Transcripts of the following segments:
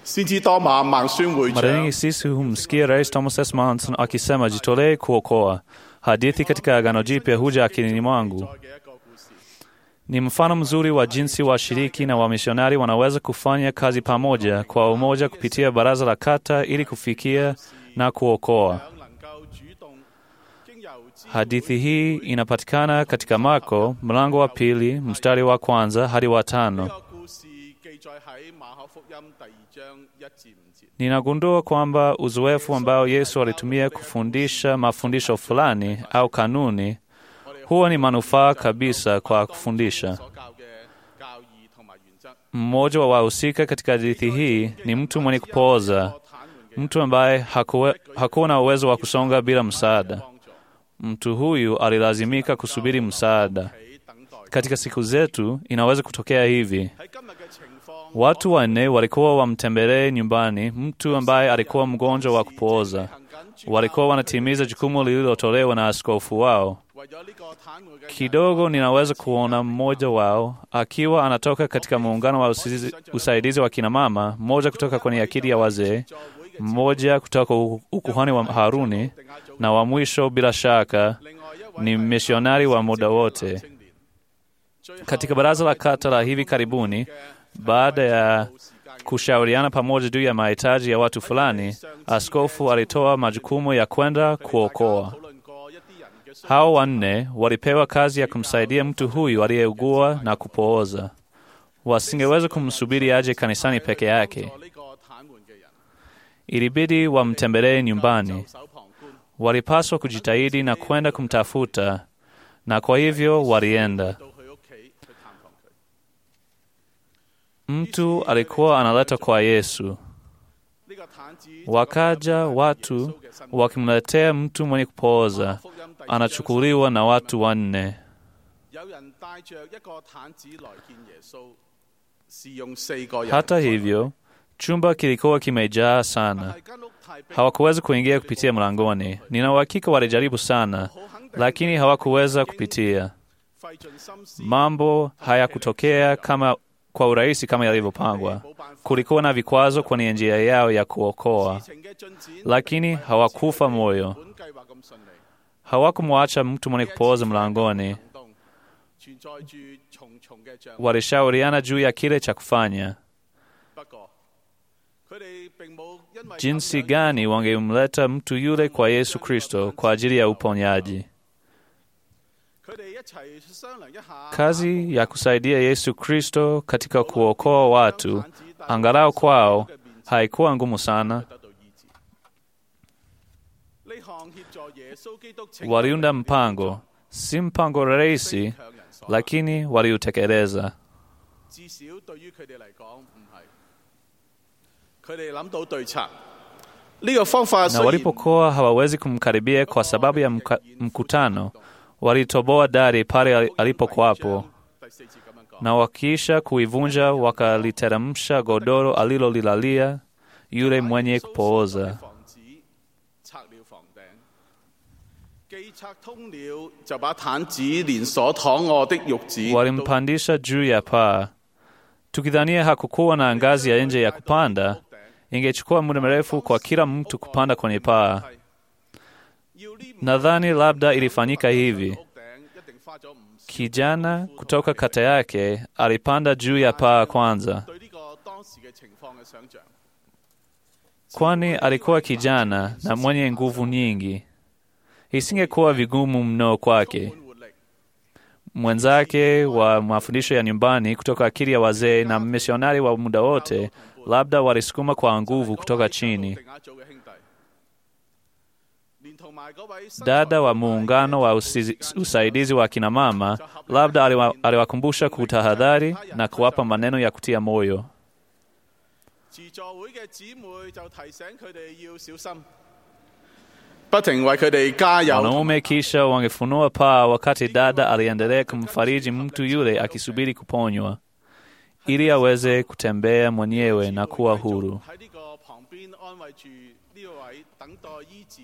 先知多馬孟孫會 Mara 長 nyingi sisi humsikia Rais Thomas S. Manson akisema jitolee kuokoa. Hadithi katika Agano Jipya huja akilini mwangu. 嘅一個故事。 Ni mfano mzuri wa jinsi washiriki na wamisionari wanaweza kufanya kazi pamoja kwa umoja kupitia baraza la kata ili kufikia na kuokoa. 想能夠主動經由知 Hadithi hii inapatikana katika Marko mlango wa pili mstari wa kwanza hadi wa 呢 tano. 個故事記載喺馬可福音第二章一至五節。 Ninagundua kwamba uzoefu ambao Yesu alitumia kufundisha mafundisho fulani au kanuni huwa ni manufaa kabisa kwa kufundisha. 所教嘅教義同埋原則。 Mmoja wa wahusika katika hadithi hii ni mtu mwenye kupooza, mtu ambaye hakuwe, hakuwa na uwezo wa kusonga bila msaada. Mtu huyu alilazimika kusubiri msaada. 喺等待。 Katika siku zetu inaweza kutokea hivi: 喺今日嘅情況， watu wanne walikuwa wamtembelee nyumbani mtu ambaye alikuwa mgonjwa wa kupooza. 行緊主 Walikuwa wanatimiza jukumu lililotolewa na askofu wao. 為咗呢個癱瘓嘅人 Kidogo ninaweza kuona mmoja wao akiwa anatoka katika muungano wa usizi- usaidizi wa kinamama, mmoja kutoka kwenye akili ya wazee, mmoja kutoka u- ukuhani wa Haruni, na wa mwisho bila shaka 另外一位 ni misionari wa muda wote. 青年。最後 Katika baraza la kata la hivi karibuni, baada ya kushauriana pamoja juu ya mahitaji ya watu fulani, askofu alitoa majukumu ya kwenda kuokoa. 討論過一啲人嘅需 Hao wanne walipewa kazi ya kumsaidia mtu huyu aliyeugua na kupooza. Wasingeweza kumsubiri aje kanisani peke yake, 助呢個癱瘓嘅人， ilibidi wamtembelee nyumbani. 袖手旁觀。 Walipaswa kujitahidi na kwenda kumtafuta, na kwa hivyo walienda. 到佢屋企去探訪佢。 Mtu alikuwa analetwa kwa Yesu. 呢個癱子 Wakaja watu wakimletea mtu mwenye kupooza, 福音第二章 anachukuliwa na watu wanne. 有人帶着一個癱子來見耶穌，是用四個人。 Hata hivyo, chumba kilikuwa kimejaa sana. 係間屋太逼， Hawakuweza kuingia kupitia mlangoni. Nina uhakika walijaribu sana, 好肯定 lakini hawakuweza kupitia. 費盡心思， Mambo hayakutokea kama kwa urahisi kama yalivyopangwa. 冇辦法。 Kulikuwa na vikwazo kwenye njia yao ya kuokoa, 事情嘅進展， lakini hawakufa moyo. 本計劃咁順利。 Hawakumwacha mtu mwenye kupooza mlangoni. 行動存在住重重嘅障礙。 Walishauriana juu ya kile cha kufanya, 不過，佢哋並冇因為 jinsi 咁樣 gani wangemleta mtu yule kwa Yesu Kristo kwa ajili ya uponyaji. 佢哋一齊商量一下 Kazi ya kusaidia Yesu Kristo katika kuokoa watu, angalau kwao, haikuwa ngumu sana. 得到醫治。呢項協助耶穌基督拯救 Waliunda 人嘅 mpango, si mpango rahisi, 向人所 lakini waliutekeleza. 至少對於佢哋嚟講唔係。佢哋諗到對策，呢、個方法 Na 雖然 walipokuwa hawawezi kumkaribia kwa sababu ya mka, mkutano, walitoboa dari pale ali- alipokuwapo, 第四節咁樣講。 na wakiisha kuivunja wakaliteremsha godoro alilolilalia yule mwenye kupooza. 房子拆了房頂，既拆通了，就把毯子連所躺卧的褥子都 Walimpandisha juu ya paa, tukidhania hakukuwa na ngazi ya nje ya kupanda. Ingechukua muda mrefu kwa kila mtu kupanda kwenye paa. 要呢五 Nadhani labda ilifanyika hivi: 屋頂一定花咗唔少 kijana kutoka kata yake alipanda juu ya paa kwanza, 對呢個當時嘅情況嘅想像。 kwani alikuwa kijana na mwenye nguvu nyingi. Isingekuwa vigumu mno kwake. 充滿活力， Mwenzake wa mafundisho ya nyumbani kutoka akili ya wazee na misionari wa muda wote labda walisukuma kwa nguvu kutoka chini. 定額組嘅兄弟，連同埋嗰位身材 Dada wa muungano wa usizi, usaidizi wa kina mama labda aliwa, aliwakumbusha kutahadhari na kuwapa maneno ya kutia moyo. 自助會嘅姊妹就提醒佢哋要小心，不停為佢哋加油。 Wanaume kisha wangefunua paa wakati dada aliendelea kumfariji mtu yule akisubiri kuponywa ili aweze kutembea mwenyewe na kuwa huru. 喺呢個旁邊安慰住呢位等待醫治，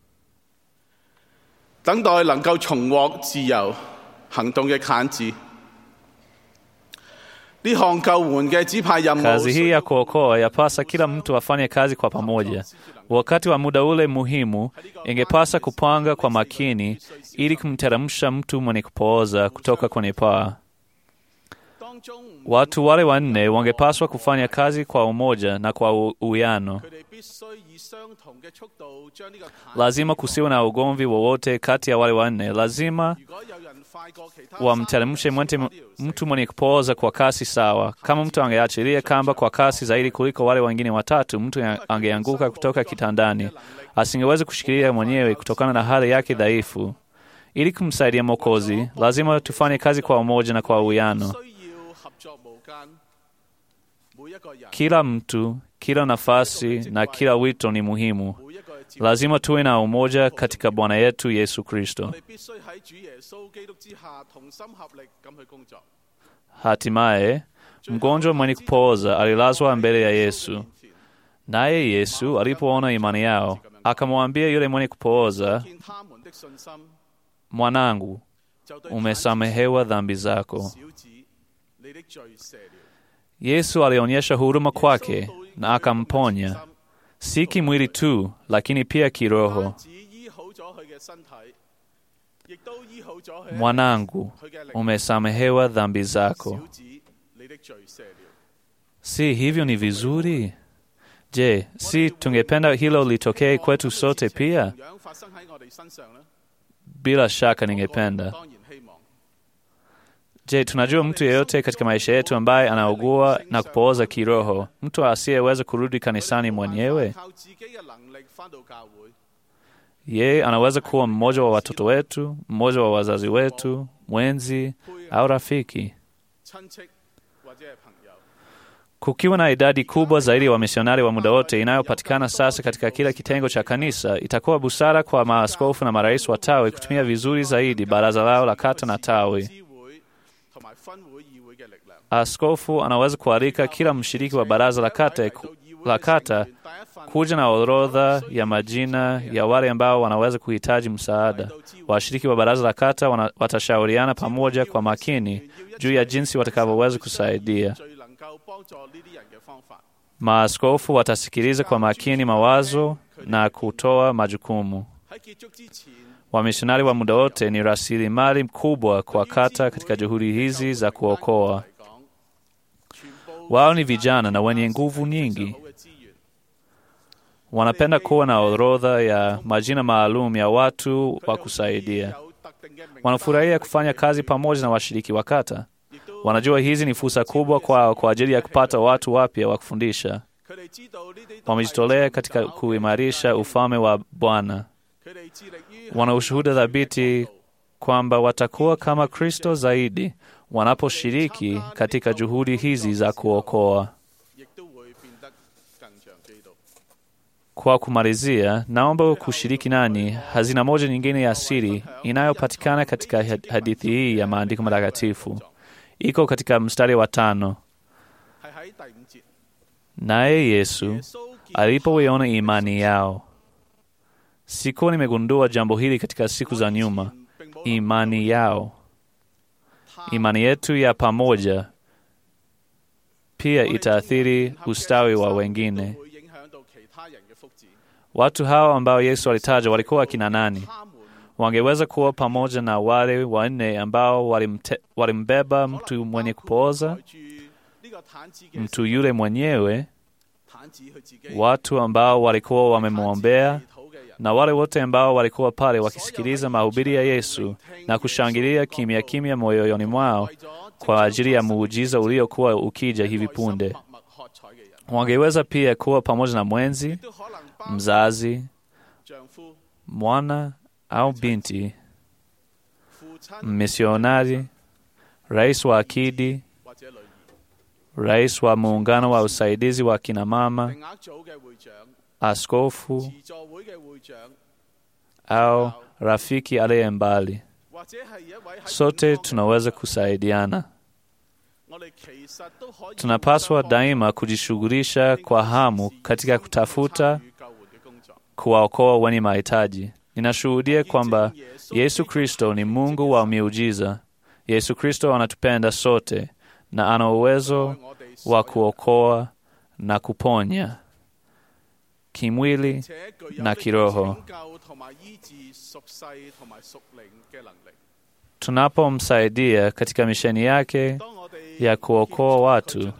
等待能夠重獲自由行動嘅癱子。 呢項救援嘅指派任務， Kazi hii ya kuokoa yapasa kila mtu afanye kazi kwa pamoja. Wakati wa muda ule muhimu, ingepasa kupanga kwa makini ili kumteremsha mtu mwenye kupooza kutoka kwenye paa. 當中 Watu wale wanne wangepaswa kufanya kazi kwa umoja na kwa u- uwiano. 佢哋必須以相同嘅速度將呢個彈 Lazima kusiwe na ugomvi wowote kati ya wale wanne. Lazima 如果有人快過其他 wamteremshe mwente- mtu mwenye kupooza kwa kasi sawa. Kama mtu angeachilia kamba kwa kasi zaidi kuliko wale wengine watatu, mtu ya- angeanguka kutoka kitandani, asingeweza kushikilia mwenyewe kutokana na hali yake dhaifu. Ili kumsaidia Mwokozi, lazima tufanye kazi kwa umoja na kwa uwiano. 需要合作無間，每一個人 Kila mtu, kila nafasi na kila wito ni muhimu. 每一個接 Lazima tuwe na umoja katika Bwana yetu Yesu Kristo. 我哋必須喺主耶穌基督之下同心合力咁去工作。 Hatimaye, mgonjwa mwenye kupooza alilazwa mbele ya Yesu. Naye Yesu alipoona imani yao, akamwambia yule mwenye kupooza, 見他們的信心， mwanangu, 就對 umesamehewa dhambi zako. 小子，你的罪赦了。 Yesu alionyesha huruma kwake na akamponya, si kimwili tu, lakini pia kiroho. 不止醫好咗佢嘅身體，亦都醫好咗佢 Mwanangu, 佢嘅靈。 umesamehewa dhambi zako. 小子，你的罪赦了。 Si hivyo ni vizuri? Je, si tungependa hilo litokee kwetu sote pia? 同樣發生喺我哋身上呢？ Bila shaka ningependa. 當然希望。 Je, tunajua mtu yeyote katika maisha yetu ambaye anaugua na kupooza kiroho, mtu asiyeweza kurudi kanisani mwenyewe? 靠自己嘅能力翻到教會， Yeye anaweza kuwa mmoja wa watoto wetu, mmoja wa wazazi wetu, mwenzi 配 au rafiki. 親戚或者係朋友。 Kukiwa na idadi kubwa zaidi ya wamisionari wa muda wote inayopatikana sasa katika kila kitengo cha kanisa, itakuwa busara kwa maaskofu na marais wa tawi kutumia vizuri zaidi baraza lao la kata na tawi. 支會同埋分會議會嘅力量。 Askofu anaweza kualika kila mshiriki wa baraza la kata, la kata kuja na orodha ya majina ya wale ambao wanaweza kuhitaji msaada. Washiriki wa baraza la kata wana, watashauriana pamoja kwa makini juu ya jinsi watakavyoweza kusaidia. 最能夠幫助呢啲人嘅方法。 Maaskofu watasikiliza kwa makini mawazo na kutoa majukumu. 喺結束之前， Wamisionari wa muda wote ni rasilimali kubwa kwa kata katika juhudi hizi za kuokoa. 嚟講，全部 Wao ni vijana na wenye nguvu nyingi. 好嘅資源。 Wanapenda kuwa na orodha ya majina maalum ya watu wa kusaidia. 有特定嘅名單 Wanafurahia kufanya kazi pamoja na washiriki wa kata. 亦都 Wanajua hizi ni fursa kubwa kwao kwa ajili ya kupata watu wapya wa kufundisha. 佢哋知道呢啲都係 Wamejitolea katika 尋找 kuimarisha ufalme wa Bwana. 佢哋致力於 Wana ushuhuda thabiti kwamba watakuwa kama Kristo zaidi wanaposhiriki katika juhudi hizi za kuokoa. 亦都會變得更像基督。 Kwa kumalizia, naomba kushiriki nani hazina moja nyingine ya siri inayopatikana katika had- hadithi hii ya maandiko matakatifu. Iko katika mstari wa tano. 係喺第五節， Naye Yesu 耶穌見 alipoiona imani yao. Sikuwa nimegundua jambo hili katika siku za nyuma. 並冇 Imani yao, imani yetu ya pamoja pia itaathiri ustawi wa wengine. 會影響到其他人嘅福祉。 Watu hao ambao Yesu alitaja walikuwa akina nani? 他們 Wangeweza kuwa pamoja na wale wanne ambao walimte, walimbeba mtu mwenye kupooza, 抬住呢個毯子嘅 mtu yule mwenyewe, 毯子佢自己， watu ambao walikuwa wamemwombea 祈禱嘅人， na wale wote ambao walikuwa pale wakisikiliza mahubiri ya Yesu na kushangilia kimya kimya moyoni mwao 為咗 kwa ajili ya muujiza uliokuwa ukija hivi punde. 默默喝彩嘅人， Wangeweza pia kuwa pamoja na mwenzi, 都可能包括 mzazi, 丈夫、 mwana au binti, 父親 misionari, rais wa akidi, 或者女兒， rais wa muungano wa usaidizi wa kina mama, 名額組嘅會長、 askofu 慈助會嘅會長， au rafiki aliye mbali. 或者係一位喺 Sote 遠方嘅 tunaweza kusaidiana. 我哋其實都可以 Tunapaswa daima kujishughulisha kwa hamu katika kutafuta 參與救援嘅工作。 kuwaokoa wenye mahitaji. Ninashuhudia kwamba Yesu Kristo ni Mungu wa miujiza. Yesu Kristo anatupenda sote na ana uwezo wa kuokoa na kuponya kimwili na kiroho. Tunapomsaidia katika misheni yake ya kuokoa watu,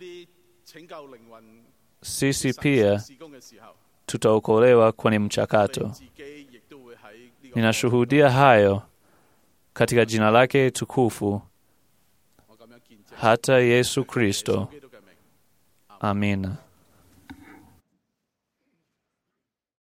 sisi pia tutaokolewa kwenye mchakato. Ninashuhudia hayo katika jina lake tukufu, hata Yesu Kristo. Amina.